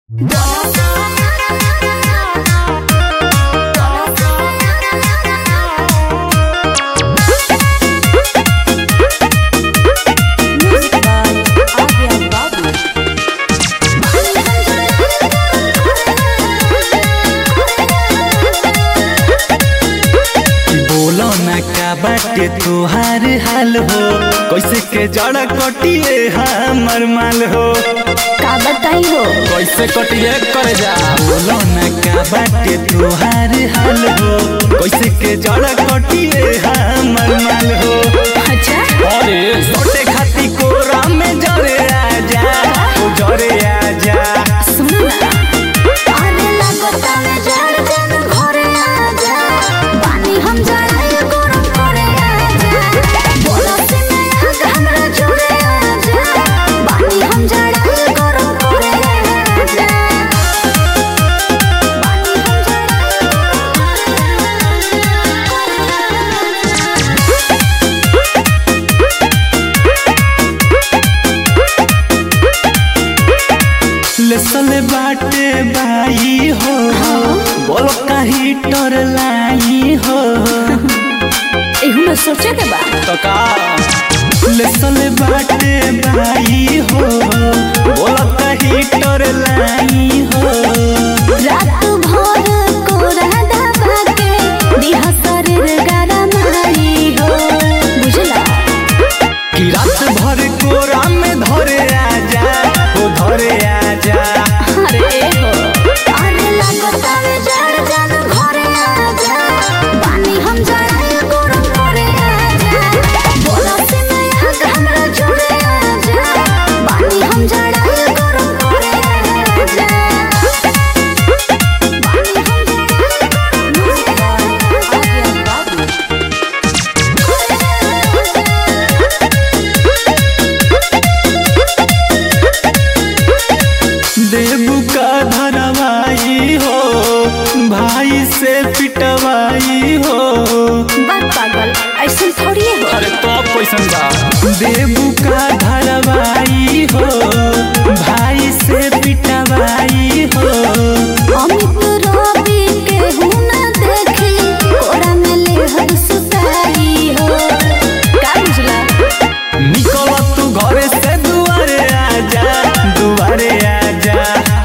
Music by Adrian Babu. बोलो ना का बाटे तुहार हाल हो कैसे के जड़ कटिए हमर माल हो का बताई हो कैसे कटिए कर जा बोलो ना का बाटे तुहार हाल हो कैसे के जड़ कटिए हमर माल हो अच्छा अरे सोटे खाती कोरा में जरे आजा ओ जरे आजा सुनो ना अरे लगता में जड़ जन घरे आजा पानी हम जड़ाई गरम करे आजा बोला से मैं आग हमरा जुड़े आजा पानी हम जड़ाई गरम करे आजा पानी हम जड़ाई लेसले बाटे बाई हो बोलो का हीटर लाई हो एहू में सोचे के बा तो का लेसले बाटे बाई हो बोलो का हीटर लाई हो रात भर कोरा दबा के दिहा शरीर गरमाई हो बुझला कि रात भर कोरा में धरे आजा ओ धरे आजा अरे हो अरे लगता में जड़ जन घरे आजा पानी हम जड़ाई गरम करे आजा बोला से मैं आग हमरा जुड़े आजा पानी हम जड़ाई गरम करे आजा पानी हम जड़ाई देबू का धरवाई हो भाई से पिटवाई हो बात पागल ऐसे थोड़ी हो अरे तो कैसन बा देबू का धरवाई हो भाई से पिटवाई हो अमित रवि के हुना देखी कोरा में ले हर सुताई हो का बुझला निकल तू घरे से दुआरे आजा दुआरे आजा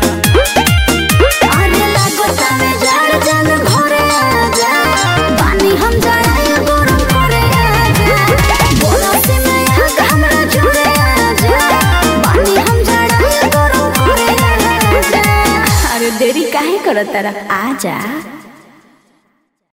अरे लागता में जड़ जन घरे आजा पानी हम जड़ाई गरम करे आजा बोला से मैं आग हमरा जुड़े आजा पानी हम जड़ाई गरम करे आजा अरे देरी काहे करत तरफ आजा